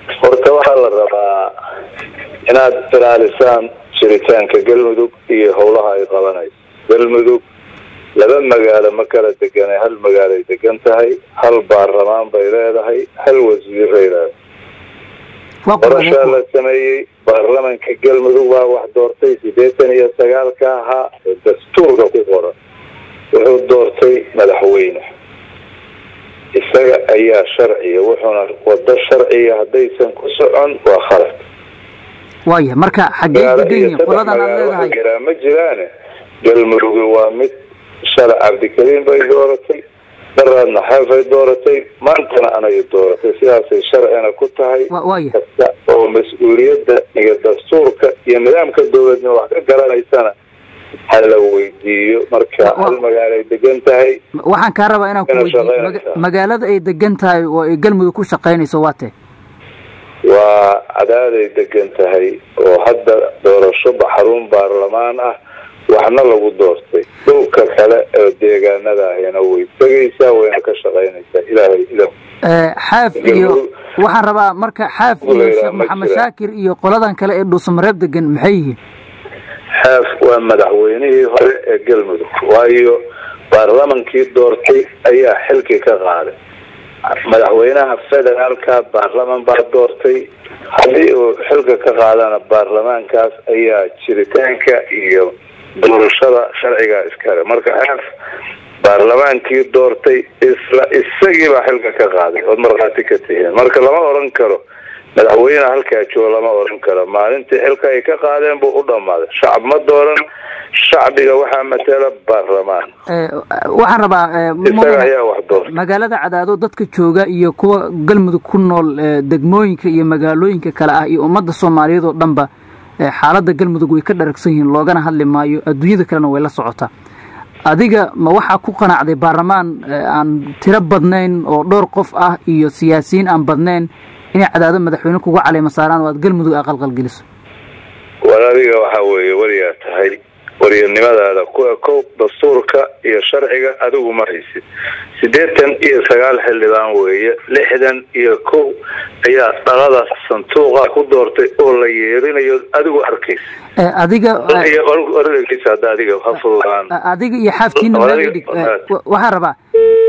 horta waxaa la rabaa inaad ilaalisaan jiritaanka galmudug iyo howlaha ay qabanayso galmudug laba magaalo ma kala deganay hal magaalay degan tahay hal baarlamaan bay leedahay hal wasiiray leedahay qorashaa la sameeyey baarlamanka galmudug baa wax doortay siddeetan iyo sagaalka ahaa oo dastuurka ku qoran wuxuu doortay madaxweyne isaga ayaa sharciya wuxuuna wado sharciya haddaysan ku socon waa khalad waaya marka xaggee degan qoladan aad leedahay jiraa ma jiraane galmudugi waa mid shala cabdikariim bay dooratay daraadna xeefay dooratay maantana anay dooratay sidaasay sharcina ku tahay waaya kasta oo mas-uuliyadda iyo dastuurka iyo nidaamka dowladnimo wax ka garanaysana hala weydiiyo marka hal magaalay degan tahay waxaan kaa rabaa inaan ku Inay weydiiyo shaqeynaysaa. maga- magaalada ay degan tahay oo ay galmudug ku shaqaynayso waa tee waa cadaaday degan tahay oo hadda doorasho xarun baarlamaan ah waxna lagu doortay dhulka kale oo deegaanada ahina way tegaysaa wayna ka shaqaynaysaa ilaahay ilah Eh, xaaf iyo Galmudug- waxaan rabaa marka xaaf iyo Galmudug sheekh ma maxamed jiraan. shaakir iyo qoladan kale ee dhuusamareeb degan maxay yihiin xaaf waa madaxweynihii hore ee galmudug waayo baarlamankii doortay ayaa xilkii ka qaaday madaxweynaha federaalka baarlaman baa doortay haddii uu xilka ka qaadana baarlamaankaas ayaa jiritaanka iyo doorashada sharciga iskale marka xaaf baarlamaankii doortay isla isagii baa xilka ka qaaday ood markhaati ka tihiin marka lama oran karo madaxweyne halkaa joogo lama oran karo maalintii xilka ay ka qaadeen buu u dhammaaday shacab ma dooran shacbiga waxaa matala baarlamaan Eh, waxaan rabaa eh, isaga mudane- ayaa wax doortay magaalada cadaado dadka jooga iyo kuwa galmudug ku nool eh, degmooyinka iyo magaalooyinka kale ah iyo ummadda soomaaliyeed oo dhanba eh, xaaladda galmudug way ka dharagsan yihiin loogana hadli maayo adduunyada kalena way la socotaa adiga ma waxaa ku qanacday baarlamaan eh, aan tiro badnayn oo dhowr qof ah iyo siyaasiyiin aan badnayn inay cadaado madaxweyne kuga caleema saaraan oo aad galmudug aqalqalgeliso war adiga waxaa weeye wariyaa tahay waryanimadaada ku ekow dastuurka iyo sharciga adigu ma haysid siddeetan iyo sagaal xildhibaan weeye lixdan iyo kow ayaa dhaqada sanduuqa ku doortay oo la yeerinayo adigu arkaysa Eh, adiga eh, iyo orgeysa hadda adiga ha fududaan adiga iyo xaafkiina meel Adiga- idhig Eh, wa- waxaan rabaa